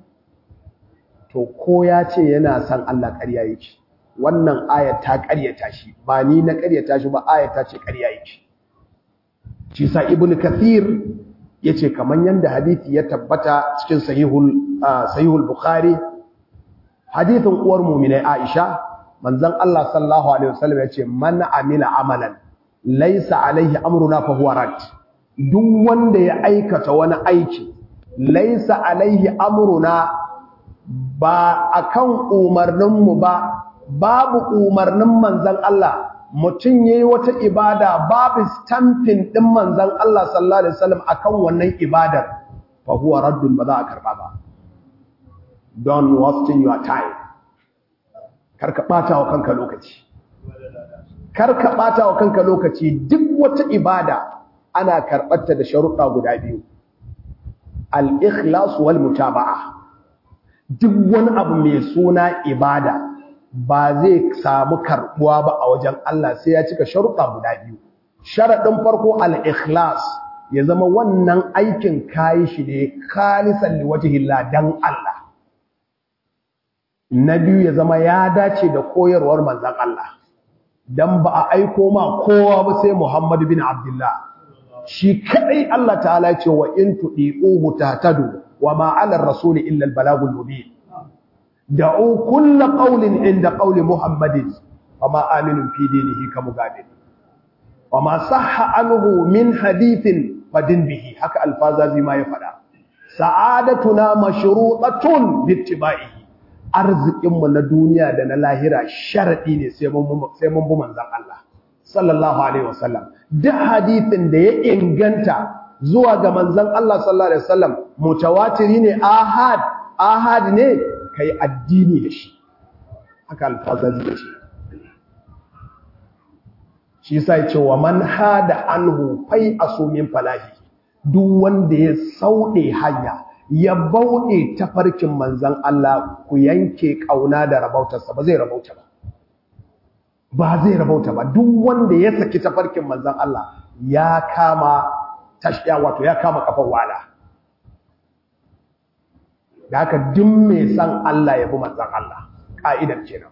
to ko ya ce yana son Allah ƙarya yake wannan ayat ta ƙaryata shi ba ni na ƙaryata shi ba ayat ta ce ƙarya yake shi sa ibn kathir yace kaman yanda hadisi ya tabbata cikin sahihul sahihul bukhari hadithin uwar mu'minai aisha manzon Allah sallallahu alaihi wasallam yace man amila amalan laysa alaihi amruna fa huwa rad duk wanda ya aikata wani aiki laysa alaihi amruna ba akan umarninmu ba babu umarnin manzan Allah mutum yayi wata ibada babu stamping din manzan Allah sallallahu alaihi wasallam akan wannan ibadar fa huwa raddun ba za a karba ba don't wasting your time karka bata wa kanka lokaci karka bata wa kanka lokaci duk wata ibada ana karbarta da sharuɗa guda biyu al-ikhlas wal mutaba'ah duk wani abu mai suna ibada ba zai samu karbuwa ba a wajen Allah sai ya cika sharuɗa guda biyu sharaɗin farko al-ikhlas ya zama wannan aikin kayi shi ne khalisan liwajhillah dan Allah na biyu ya zama ya dace da koyarwar manzon Allah dan ba a aiko ma kowa ba sai Muhammad bin Abdullah shi kadai Allah ta'ala ya ce wa in tudiquhu tahtadu وما على الرسول إلا البلاغ المبين دعوا كل قول عند قول محمد وما آمن في دينه كمغادر وما صح عنه من حديث فدن به حكى الفاظ ما يفعل سعادتنا مشروطة باتباعه arzikinmu na duniya da na lahira sharadi ne sai mun bi manzon Allah sallallahu alaihi wasallam duk hadisin da ya inganta zuwa ga manzon Allah sallallahu alaihi wasallam mutawatiri ne ahad ahad ne kai addini da shi haka alfazazi ce shi sai ce wa man hada anhu fai asumin falahi duk wanda ya saude hanya ya bauɗe tafarkin manzon Allah ku yanke kauna da rabautarsa ba zai rabauta ba ba zai rabauta ba duk wanda ya saki tafarkin manzon Allah ya kama tashiya wato ya kama kafar wala da haka duk mai san Allah ya bi manzon Allah ka'idar kenan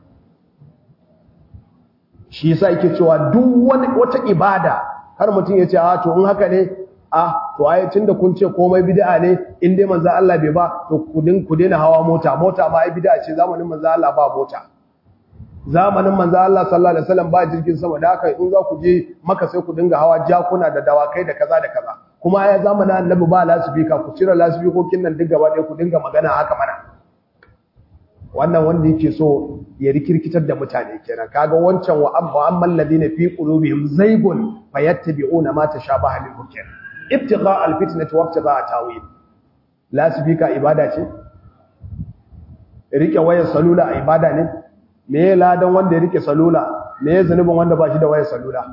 shi yasa yake cewa duk wani wata ibada har mutum ya ce a to in haka ne a to ai tunda kun ce komai bid'a ne in dai manzon Allah bai ba to ku din ku daina hawa mota mota ma ai bid'a ce zamanin manzon Allah ba mota zamanin manzo Allah sallallahu alaihi wasallam ba jirgin sama da haka in za ku je maka sai ku dinga hawa jakuna da dawakai da kaza da kaza kuma ya zamanin annabi ba lasifika ku cire lasifikokin nan duk gaba ɗaya ku dinga magana haka mana wannan wanda yake so ya rikirkitar da mutane kenan kaga wancan wa amma amman ladina fi qulubihim zaygun fayattabi'una ma tashabaha minhu kenan ibtigha alfitnati wa ibtigha tawil lasifika ibada ce rike wayar salula ibada ne me ya ladan wanda ya rike salula me ya zunubin wanda ba shi da wayar salula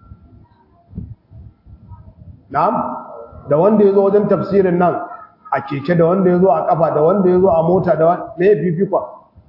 na'am da wanda ya zo wajen tafsirin nan a keke da wanda ya zo a kafa da wanda ya zo a mota da me ya fifikwa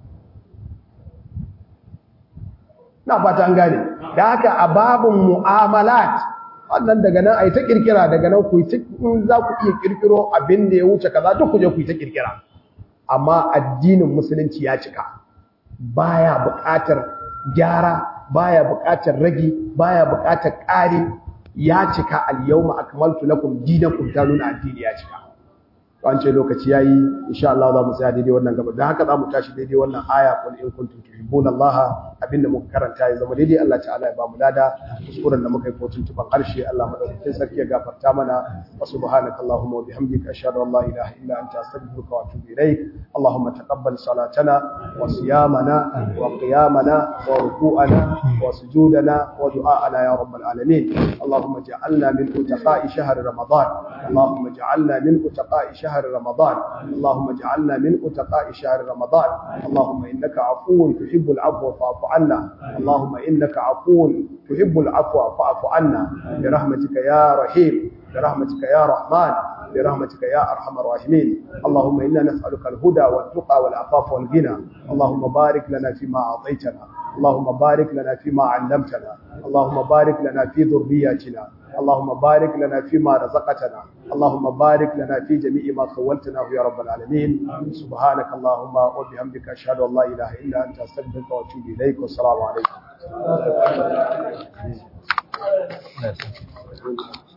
na fata an gane da haka a babin mu'amalat wannan daga nan a yi ta kirkira daga nan ku yi za ku iya kirkiro abin da ya wuce kaza duk ku je ku yi ta kirkira amma addinin musulunci ya cika baya buƙatar gyara baya buƙatar ragi baya buƙatar ƙari ya cika al-yawma akmaltu lakum dinakum ta nuna addini ya cika an ce lokaci yayi insha Allah za mu tsaya daidai wannan gaba dan haka za mu tashi daidai wannan aya qul in kuntum tuhibbuna Allah abinda muka karanta ya zama daidai Allah ta'ala ya ba mu lada kuskuren da muka yi ko tuntuban harshe Allah madaukakin sarki ya gafarta mana wa subhanaka allahumma wa bihamdika ashhadu an la ilaha illa anta astaghfiruka wa atubu ilaik اللهم تقبل صلاتنا وصيامنا وقيامنا وركوعنا وسجودنا ودعاءنا يا رب العالمين اللهم اجعلنا من اتقاء شهر رمضان اللهم اجعلنا من اتقاء شهر رمضان اللهم اجعلنا من اتقاء شهر رمضان اللهم انك عفو تحب العفو فاعف عنا اللهم انك عفو تحب العفو فاعف عنا برحمتك يا رحيم برحمتك يا رحمن برحمتك يا أرحم الراحمين اللهم إنا نسألك الهدى والتقى والعفاف والغنى اللهم بارك لنا فيما أعطيتنا اللهم بارك لنا فيما علمتنا اللهم بارك لنا في ذرياتنا اللهم بارك لنا فيما رزقتنا اللهم بارك لنا في جميع ما خولتناه يا رب العالمين سبحانك اللهم وبحمدك أشهد أن لا إله إلا أنت أستغفرك وأتوب إليك والسلام عليكم